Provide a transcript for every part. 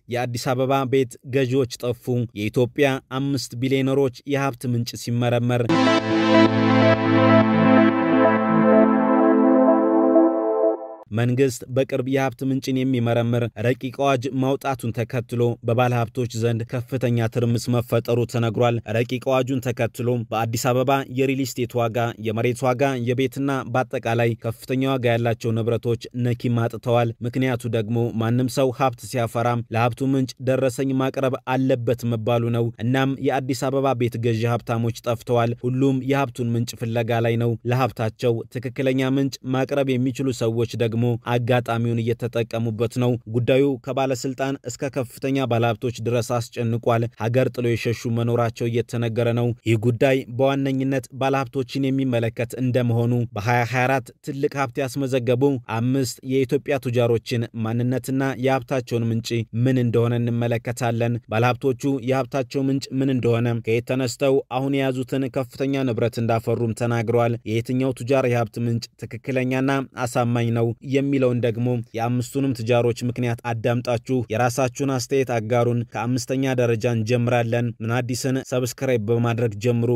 የአዲስ አበባ ቤት ገዢዎች ጠፉ። የኢትዮጵያ አምስት ቢሊዮነሮች የሀብት ምንጭ ሲመረመር መንግስት በቅርብ የሀብት ምንጭን የሚመረምር ረቂቅ አዋጅ ማውጣቱን ተከትሎ በባለ ሀብቶች ዘንድ ከፍተኛ ትርምስ መፈጠሩ ተነግሯል። ረቂቅ አዋጁን ተከትሎ በአዲስ አበባ የሪል ስቴት ዋጋ፣ የመሬት ዋጋ፣ የቤትና በአጠቃላይ ከፍተኛ ዋጋ ያላቸው ንብረቶች ነኪም አጥተዋል። ምክንያቱ ደግሞ ማንም ሰው ሀብት ሲያፈራም ለሀብቱ ምንጭ ደረሰኝ ማቅረብ አለበት መባሉ ነው። እናም የአዲስ አበባ ቤት ገዢ ሀብታሞች ጠፍተዋል። ሁሉም የሀብቱን ምንጭ ፍለጋ ላይ ነው። ለሀብታቸው ትክክለኛ ምንጭ ማቅረብ የሚችሉ ሰዎች ደግሞ አጋጣሚውን እየተጠቀሙበት ነው። ጉዳዩ ከባለስልጣን እስከ ከፍተኛ ባለሀብቶች ድረስ አስጨንቋል። ሀገር ጥሎ የሸሹ መኖራቸው እየተነገረ ነው። ይህ ጉዳይ በዋነኝነት ባለሀብቶችን የሚመለከት እንደመሆኑ በ2024 ትልቅ ሀብት ያስመዘገቡ አምስት የኢትዮጵያ ቱጃሮችን ማንነትና የሀብታቸውን ምንጭ ምን እንደሆነ እንመለከታለን። ባለሀብቶቹ የሀብታቸው ምንጭ ምን እንደሆነ፣ ከየት ተነስተው አሁን የያዙትን ከፍተኛ ንብረት እንዳፈሩም ተናግረዋል። የየትኛው ቱጃር የሀብት ምንጭ ትክክለኛና አሳማኝ ነው የሚለውን ደግሞ የአምስቱንም ቱጃሮች ምክንያት አዳምጣችሁ የራሳችሁን አስተያየት አጋሩን። ከአምስተኛ ደረጃ እንጀምራለን። ምን አዲስን ሰብስክራይብ በማድረግ ጀምሩ።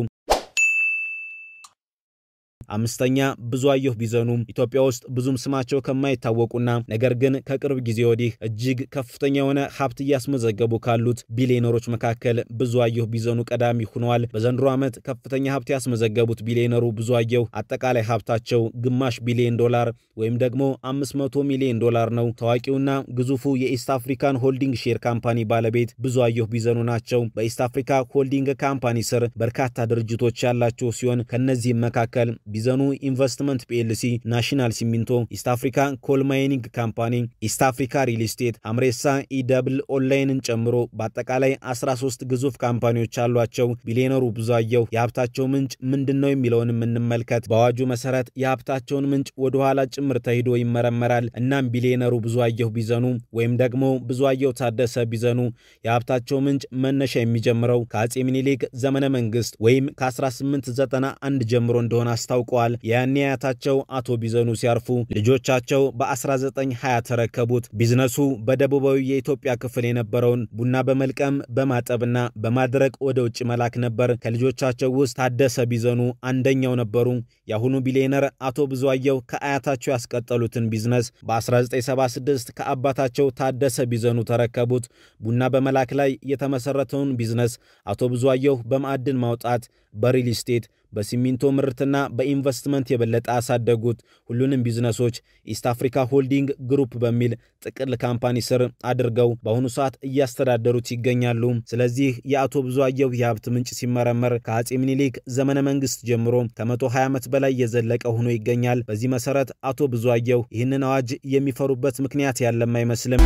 አምስተኛ ብዙአየሁ ቢዘኑ ኢትዮጵያ ውስጥ ብዙም ስማቸው ከማይታወቁና ነገር ግን ከቅርብ ጊዜ ወዲህ እጅግ ከፍተኛ የሆነ ሀብት እያስመዘገቡ ካሉት ቢሊዮነሮች መካከል ብዙአየሁ ቢዘኑ ቀዳሚ ሆነዋል። በዘንድሮ ዓመት ከፍተኛ ሀብት ያስመዘገቡት ቢሊዮነሩ ብዙአየሁ አጠቃላይ ሀብታቸው ግማሽ ቢሊዮን ዶላር ወይም ደግሞ 500 ሚሊዮን ዶላር ነው። ታዋቂውና ግዙፉ የኢስት አፍሪካን ሆልዲንግ ሼር ካምፓኒ ባለቤት ብዙአየሁ ቢዘኑ ናቸው። በኢስት አፍሪካ ሆልዲንግ ካምፓኒ ስር በርካታ ድርጅቶች ያላቸው ሲሆን ከነዚህም መካከል ቢዘኑ ኢንቨስትመንት ፒኤልሲ፣ ናሽናል ሲሚንቶ፣ ኢስት አፍሪካ ኮል ማይኒንግ ካምፓኒ፣ ኢስት አፍሪካ ሪል ስቴት፣ አምሬሳ ኢደብል ኦንላይንን ጨምሮ በአጠቃላይ 13 ግዙፍ ካምፓኒዎች አሏቸው። ቢሊዮነሩ ብዙአየሁ የሀብታቸው ምንጭ ምንድን ነው የሚለውን የምንመልከት። በአዋጁ መሰረት የሀብታቸውን ምንጭ ወደኋላ ጭምር ተሂዶ ይመረመራል። እናም ቢሊዮነሩ ብዙአየሁ ቢዘኑ ወይም ደግሞ ብዙአየሁ ታደሰ ቢዘኑ የሀብታቸው ምንጭ መነሻ የሚጀምረው ከአጼ ሚኒሊክ ዘመነ መንግስት ወይም ከ1891 ጀምሮ እንደሆነ አስታውቀዋል። ያኔ አያታቸው አቶ ቢዘኑ ሲያርፉ ልጆቻቸው በ1920 ተረከቡት። ቢዝነሱ በደቡባዊ የኢትዮጵያ ክፍል የነበረውን ቡና በመልቀም በማጠብና በማድረቅ ወደ ውጭ መላክ ነበር። ከልጆቻቸው ውስጥ ታደሰ ቢዘኑ አንደኛው ነበሩ። የአሁኑ ቢሊዮነር አቶ ብዙአየሁ ከአያታቸው ያስቀጠሉትን ቢዝነስ በ1976 ከአባታቸው ታደሰ ቢዘኑ ተረከቡት። ቡና በመላክ ላይ የተመሰረተውን ቢዝነስ አቶ ብዙአየሁ በማዕድን ማውጣት፣ በሪል ስቴት በሲሚንቶ ምርትና በኢንቨስትመንት የበለጠ አሳደጉት። ሁሉንም ቢዝነሶች ኢስት አፍሪካ ሆልዲንግ ግሩፕ በሚል ጥቅል ካምፓኒ ስር አድርገው በአሁኑ ሰዓት እያስተዳደሩት ይገኛሉ። ስለዚህ የአቶ ብዙአየሁ የሀብት ምንጭ ሲመረመር ከአጼ ምኒልክ ዘመነ መንግስት ጀምሮ ከ120 ዓመት በላይ የዘለቀ ሆኖ ይገኛል። በዚህ መሰረት አቶ ብዙአየሁ ይህንን አዋጅ የሚፈሩበት ምክንያት ያለም አይመስልም።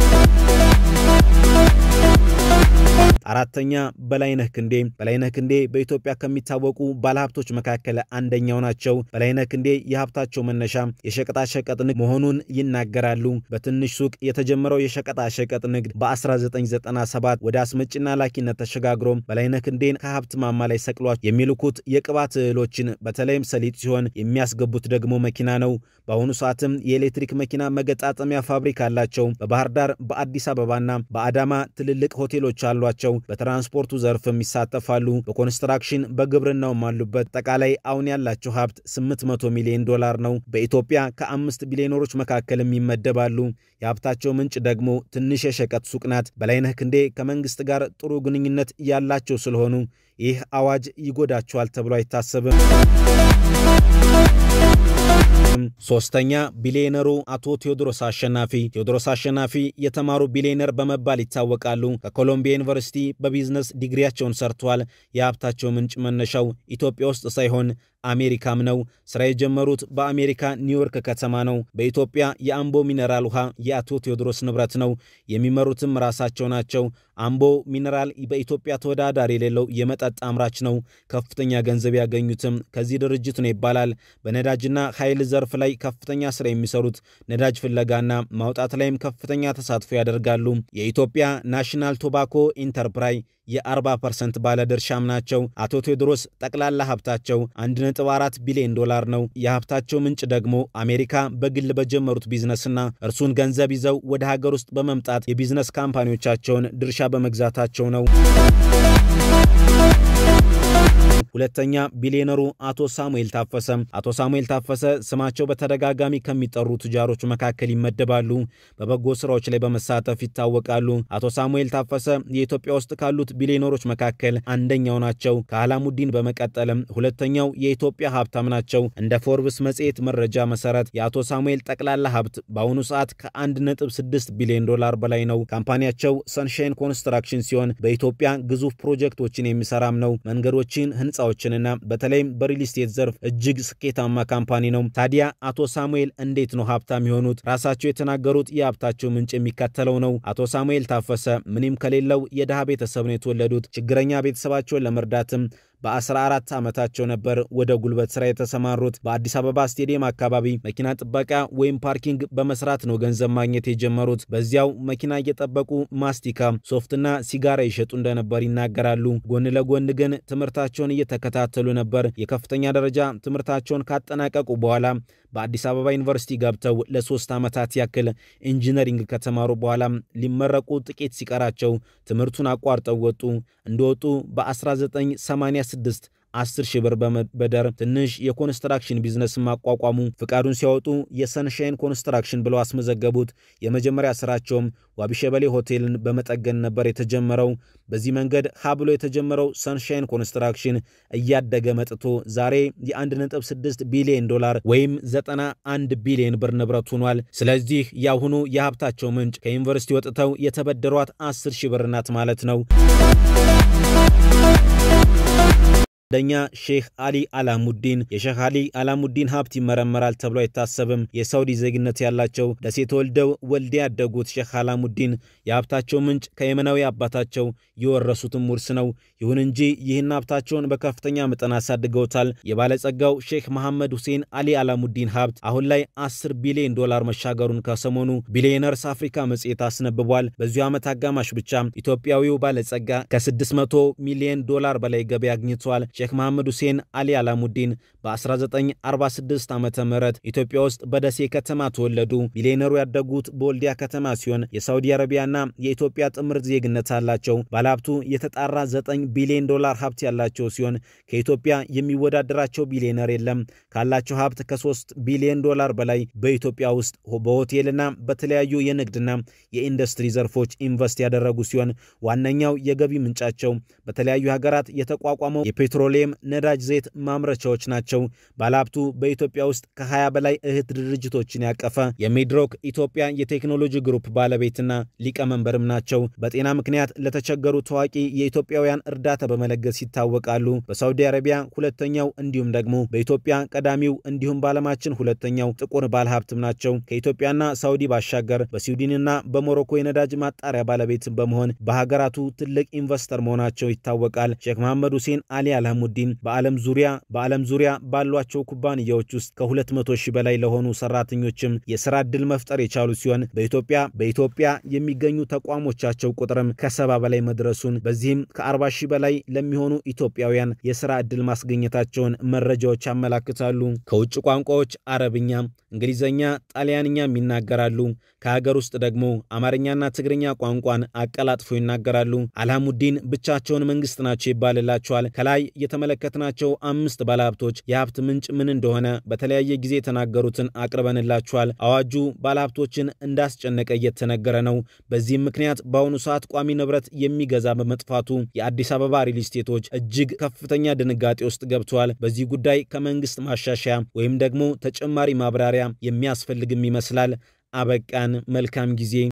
አራተኛ በላይነህ ክንዴ። በላይነህ ክንዴ በኢትዮጵያ ከሚታወቁ ባለሀብቶች መካከል አንደኛው ናቸው። በላይነህ ክንዴ የሀብታቸው መነሻ የሸቀጣሸቀጥ ንግድ መሆኑን ይናገራሉ። በትንሽ ሱቅ የተጀመረው የሸቀጣሸቀጥ ንግድ በ1997 ወደ አስመጭና ላኪነት ተሸጋግሮ በላይነህ ክንዴን ከሀብት ማማ ላይ ሰቅሏቸው የሚልኩት የቅባት እህሎችን በተለይም ሰሊጥ ሲሆን የሚያስገቡት ደግሞ መኪና ነው። በአሁኑ ሰዓትም የኤሌክትሪክ መኪና መገጣጠሚያ ፋብሪካ አላቸው። በባህር ዳር፣ በአዲስ አበባና በአዳማ ትልልቅ ሆቴሎች አሏቸው። በትራንስፖርቱ ዘርፍም ይሳተፋሉ። በኮንስትራክሽን በግብርናውም አሉበት። አጠቃላይ አሁን ያላቸው ሀብት 800 ሚሊዮን ዶላር ነው። በኢትዮጵያ ከአምስት ቢሊዮነሮች መካከልም ይመደባሉ። የሀብታቸው ምንጭ ደግሞ ትንሽ የሸቀጥ ሱቅ ናት። በላይነህ ክንዴ ከመንግስት ጋር ጥሩ ግንኙነት ያላቸው ስለሆኑ ይህ አዋጅ ይጎዳቸዋል ተብሎ አይታሰብም። ሶስተኛ ቢሊዮነሩ አቶ ቴዎድሮስ አሸናፊ። ቴዎድሮስ አሸናፊ የተማሩ ቢሊዮነር በመባል ይታወቃሉ። ከኮሎምቢያ ዩኒቨርሲቲ በቢዝነስ ዲግሪያቸውን ሰርተዋል። የሀብታቸው ምንጭ መነሻው ኢትዮጵያ ውስጥ ሳይሆን አሜሪካም ነው። ስራ የጀመሩት በአሜሪካ ኒውዮርክ ከተማ ነው። በኢትዮጵያ የአምቦ ሚነራል ውሃ የአቶ ቴዎድሮስ ንብረት ነው። የሚመሩትም ራሳቸው ናቸው። አምቦ ሚነራል በኢትዮጵያ ተወዳዳሪ የሌለው የመጠጥ አምራች ነው። ከፍተኛ ገንዘብ ያገኙትም ከዚህ ድርጅት ነው ይባላል። በነዳጅና ኃይል ዘርፍ ላይ ከፍተኛ ስራ የሚሰሩት ነዳጅ ፍለጋና ማውጣት ላይም ከፍተኛ ተሳትፎ ያደርጋሉ። የኢትዮጵያ ናሽናል ቶባኮ ኢንተርፕራይ የ40 ፐርሰንት ባለድርሻም ናቸው። አቶ ቴዎድሮስ ጠቅላላ ሀብታቸው 1.4 ቢሊዮን ዶላር ነው። የሀብታቸው ምንጭ ደግሞ አሜሪካ በግል በጀመሩት ቢዝነስና እርሱን ገንዘብ ይዘው ወደ ሀገር ውስጥ በመምጣት የቢዝነስ ካምፓኒዎቻቸውን ድርሻ በመግዛታቸው ነው። ሁለተኛ ቢሊዮነሩ አቶ ሳሙኤል ታፈሰ። አቶ ሳሙኤል ታፈሰ ስማቸው በተደጋጋሚ ከሚጠሩ ቱጃሮች መካከል ይመደባሉ። በበጎ ስራዎች ላይ በመሳተፍ ይታወቃሉ። አቶ ሳሙኤል ታፈሰ የኢትዮጵያ ውስጥ ካሉት ቢሊዮነሮች መካከል አንደኛው ናቸው። ከአላሙዲን በመቀጠልም ሁለተኛው የኢትዮጵያ ሀብታም ናቸው። እንደ ፎርብስ መጽሔት መረጃ መሰረት የአቶ ሳሙኤል ጠቅላላ ሀብት በአሁኑ ሰዓት ከ1.6 ቢሊዮን ዶላር በላይ ነው። ካምፓኒያቸው ሰንሻይን ኮንስትራክሽን ሲሆን በኢትዮጵያ ግዙፍ ፕሮጀክቶችን የሚሰራም ነው። መንገዶችን ህንፃዎችንና በተለይም በሪል ስቴት ዘርፍ እጅግ ስኬታማ ካምፓኒ ነው። ታዲያ አቶ ሳሙኤል እንዴት ነው ሀብታም የሆኑት? ራሳቸው የተናገሩት የሀብታቸው ምንጭ የሚከተለው ነው። አቶ ሳሙኤል ታፈሰ ምንም ከሌለው የድሃ ቤተሰብ ነው የተወለዱት። ችግረኛ ቤተሰባቸውን ለመርዳትም በ14 ዓመታቸው ነበር ወደ ጉልበት ስራ የተሰማሩት። በአዲስ አበባ ስቴዲየም አካባቢ መኪና ጥበቃ ወይም ፓርኪንግ በመስራት ነው ገንዘብ ማግኘት የጀመሩት። በዚያው መኪና እየጠበቁ ማስቲካ፣ ሶፍትና ሲጋራ ይሸጡ እንደነበር ይናገራሉ። ጎን ለጎን ግን ትምህርታቸውን እየተከታተሉ ነበር። የከፍተኛ ደረጃ ትምህርታቸውን ካጠናቀቁ በኋላ በአዲስ አበባ ዩኒቨርሲቲ ገብተው ለሶስት ዓመታት ያክል ኢንጂነሪንግ ከተማሩ በኋላ ሊመረቁ ጥቂት ሲቀራቸው ትምህርቱን አቋርጠው ወጡ። እንደወጡ በ1986 10 ሺህ ብር በመበደር ትንሽ የኮንስትራክሽን ቢዝነስ ማቋቋሙ። ፍቃዱን ሲያወጡ የሰንሻይን ኮንስትራክሽን ብለው አስመዘገቡት። የመጀመሪያ ስራቸውም ዋቢሸበሌ ሆቴልን በመጠገን ነበር የተጀመረው። በዚህ መንገድ ሀ ብሎ የተጀመረው ሰንሻይን ኮንስትራክሽን እያደገ መጥቶ ዛሬ የ1.6 ቢሊዮን ዶላር ወይም 91 ቢሊዮን ብር ንብረት ሆኗል። ስለዚህ የአሁኑ የሀብታቸው ምንጭ ከዩኒቨርሲቲ ወጥተው የተበደሯት 10 ሺህ ብር ናት ማለት ነው። አንደኛ ሼህ አሊ አላሙዲን። የሼህ አሊ አላሙዲን ሀብት ይመረመራል ተብሎ አይታሰብም። የሳውዲ ዜግነት ያላቸው ደሴ ተወልደው ወልዴ ያደጉት ሼህ አላሙዲን የሀብታቸው ምንጭ ከየመናዊ አባታቸው የወረሱትም ውርስ ነው። ይሁን እንጂ ይህን ሀብታቸውን በከፍተኛ መጠን አሳድገውታል። የባለጸጋው ሼክ መሐመድ ሁሴን አሊ አላሙዲን ሀብት አሁን ላይ 10 ቢሊዮን ዶላር መሻገሩን ከሰሞኑ ቢሊዮነርስ አፍሪካ መጽሔት አስነብቧል። በዚሁ ዓመት አጋማሽ ብቻ ኢትዮጵያዊው ባለጸጋ ከ600 ሚሊዮን ዶላር በላይ ገቢ አግኝተዋል። ሼክ መሐመድ ሁሴን አሊ አላሙዲን በ1946 ዓ ም ኢትዮጵያ ውስጥ በደሴ ከተማ ተወለዱ። ቢሊዮነሩ ያደጉት በወልዲያ ከተማ ሲሆን የሳውዲ አረቢያና የኢትዮጵያ ጥምር ዜግነት አላቸው። ባለሀብቱ የተጣራ 9 ቢሊዮን ዶላር ሀብት ያላቸው ሲሆን ከኢትዮጵያ የሚወዳደራቸው ቢሊዮነር የለም። ካላቸው ሀብት ከ3 ቢሊዮን ዶላር በላይ በኢትዮጵያ ውስጥ በሆቴልና በተለያዩ የንግድና የኢንዱስትሪ ዘርፎች ኢንቨስት ያደረጉ ሲሆን ዋነኛው የገቢ ምንጫቸው በተለያዩ ሀገራት የተቋቋመው የፔትሮሊየም ነዳጅ ዘይት ማምረቻዎች ናቸው። ባለሀብቱ በኢትዮጵያ ውስጥ ከ20 በላይ እህት ድርጅቶችን ያቀፈ የሚድሮክ ኢትዮጵያ የቴክኖሎጂ ግሩፕ ባለቤትና ሊቀመንበርም ናቸው። በጤና ምክንያት ለተቸገሩ ታዋቂ የኢትዮጵያውያን እርዳታ በመለገስ ይታወቃሉ። በሳውዲ አረቢያ ሁለተኛው እንዲሁም ደግሞ በኢትዮጵያ ቀዳሚው እንዲሁም በዓለማችን ሁለተኛው ጥቁር ባለሀብትም ናቸው። ከኢትዮጵያና ሳውዲ ባሻገር በስዊድንና በሞሮኮ የነዳጅ ማጣሪያ ባለቤት በመሆን በሀገራቱ ትልቅ ኢንቨስተር መሆናቸው ይታወቃል። ሼክ መሐመድ ሁሴን አሊ አልሐሙዲን በዓለም ዙሪያ በዓለም ዙሪያ ባሏቸው ኩባንያዎች ውስጥ ከ200 ሺህ በላይ ለሆኑ ሰራተኞችም የስራ ዕድል መፍጠር የቻሉ ሲሆን በኢትዮጵያ በኢትዮጵያ የሚገኙ ተቋሞቻቸው ቁጥርም ከሰባ በላይ መድረሱን በዚህም ከ40 ሺህ በላይ ለሚሆኑ ኢትዮጵያውያን የስራ ዕድል ማስገኘታቸውን መረጃዎች ያመላክታሉ። ከውጭ ቋንቋዎች አረብኛ፣ እንግሊዝኛ፣ ጣሊያንኛም ይናገራሉ። ከሀገር ውስጥ ደግሞ አማርኛና ትግርኛ ቋንቋን አቀላጥፎ ይናገራሉ። አልሐሙዲን ብቻቸውን መንግስት ናቸው ይባልላቸዋል። ከላይ የተመለከትናቸው አምስት ባለሀብቶች የሀብት ምንጭ ምን እንደሆነ በተለያየ ጊዜ የተናገሩትን አቅርበንላችኋል። አዋጁ ባለሀብቶችን እንዳስጨነቀ እየተነገረ ነው። በዚህም ምክንያት በአሁኑ ሰዓት ቋሚ ንብረት የሚገዛ በመጥፋቱ የአዲስ አበባ ሪል ስቴቶች እጅግ ከፍተኛ ድንጋጤ ውስጥ ገብተዋል። በዚህ ጉዳይ ከመንግስት ማሻሻያ ወይም ደግሞ ተጨማሪ ማብራሪያ የሚያስፈልግም ይመስላል። አበቃን። መልካም ጊዜ